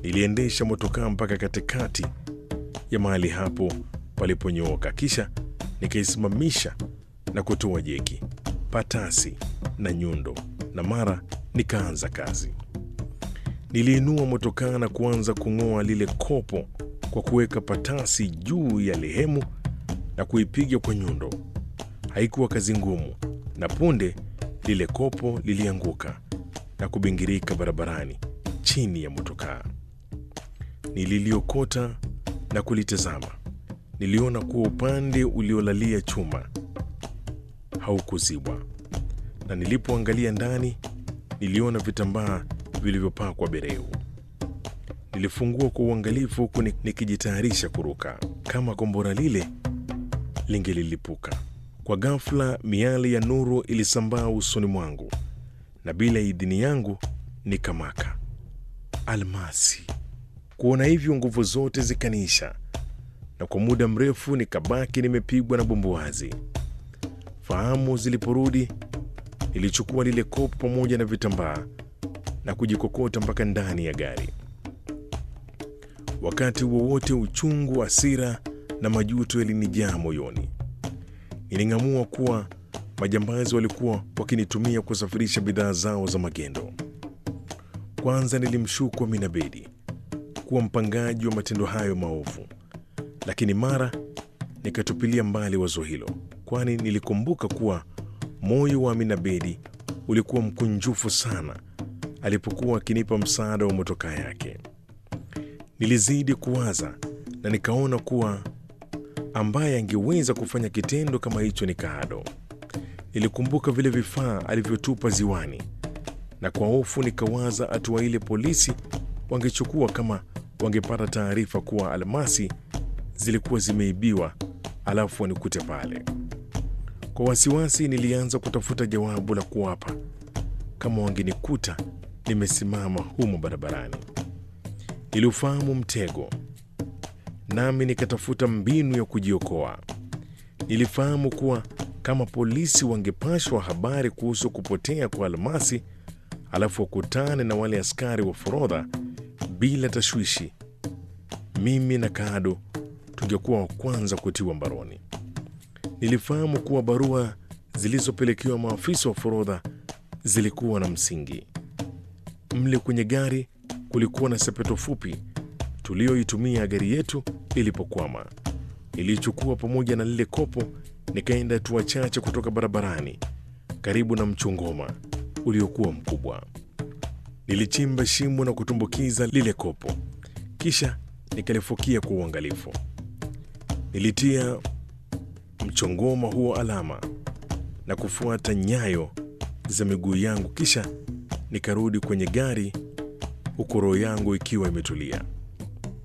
Niliendesha motokaa mpaka katikati ya mahali hapo paliponyooka, kisha nikaisimamisha na kutoa jeki, patasi na nyundo, na mara nikaanza kazi. Niliinua motokaa na kuanza kung'oa lile kopo kwa kuweka patasi juu ya lehemu na kuipiga kwa nyundo. Haikuwa kazi ngumu, na punde lile kopo lilianguka na kubingirika barabarani chini ya motokaa. Nililiokota na kulitazama. Niliona kuwa upande uliolalia chuma haukuzibwa, na nilipoangalia ndani niliona vitambaa vilivyopakwa bereu. Nilifungua kwa uangalifu huku nikijitayarisha kuruka kama kombora lile lingelilipuka. Kwa ghafla, miali ya nuru ilisambaa usoni mwangu na bila idhini yangu nikamaka. Almasi! Kuona hivyo, nguvu zote zikaniisha, na kwa muda mrefu nikabaki nimepigwa na bumbuazi. Fahamu ziliporudi, nilichukua lile kopo pamoja na vitambaa na kujikokota mpaka ndani ya gari. Wakati wowote uchungu, hasira na majuto yalinijaa moyoni. Niling'amua kuwa majambazi walikuwa wakinitumia kusafirisha bidhaa zao za magendo. Kwanza nilimshuku Amina Bedi kuwa mpangaji wa matendo hayo maovu, lakini mara nikatupilia mbali wazo hilo, kwani nilikumbuka kuwa moyo wa Amina Bedi ulikuwa mkunjufu sana alipokuwa akinipa msaada wa motokaa yake. Nilizidi kuwaza na nikaona kuwa ambaye angeweza kufanya kitendo kama hicho ni Kaado. Nilikumbuka vile vifaa alivyotupa ziwani, na kwa hofu nikawaza hatua ile polisi wangechukua kama wangepata taarifa kuwa almasi zilikuwa zimeibiwa, alafu wanikute pale. Kwa wasiwasi, nilianza kutafuta jawabu la kuwapa kama wangenikuta nimesimama humo barabarani. Niliufahamu mtego, nami nikatafuta mbinu ya kujiokoa. Nilifahamu kuwa kama polisi wangepashwa habari kuhusu kupotea kwa almasi, alafu wakutane na wale askari wa forodha bila tashwishi, mimi na Kaado tungekuwa wa kwanza kutiwa mbaroni. Nilifahamu kuwa barua zilizopelekewa maafisa wa forodha zilikuwa na msingi. Mle kwenye gari kulikuwa na sepeto fupi tuliyoitumia gari yetu ilipokwama. Nilichukua pamoja na lile kopo, nikaenda hatua chache kutoka barabarani karibu na mchongoma uliokuwa mkubwa. Nilichimba shimo na kutumbukiza lile kopo, kisha nikalifukia kwa uangalifu. Nilitia mchongoma huo alama na kufuata nyayo za miguu yangu, kisha nikarudi kwenye gari huku roho yangu ikiwa imetulia.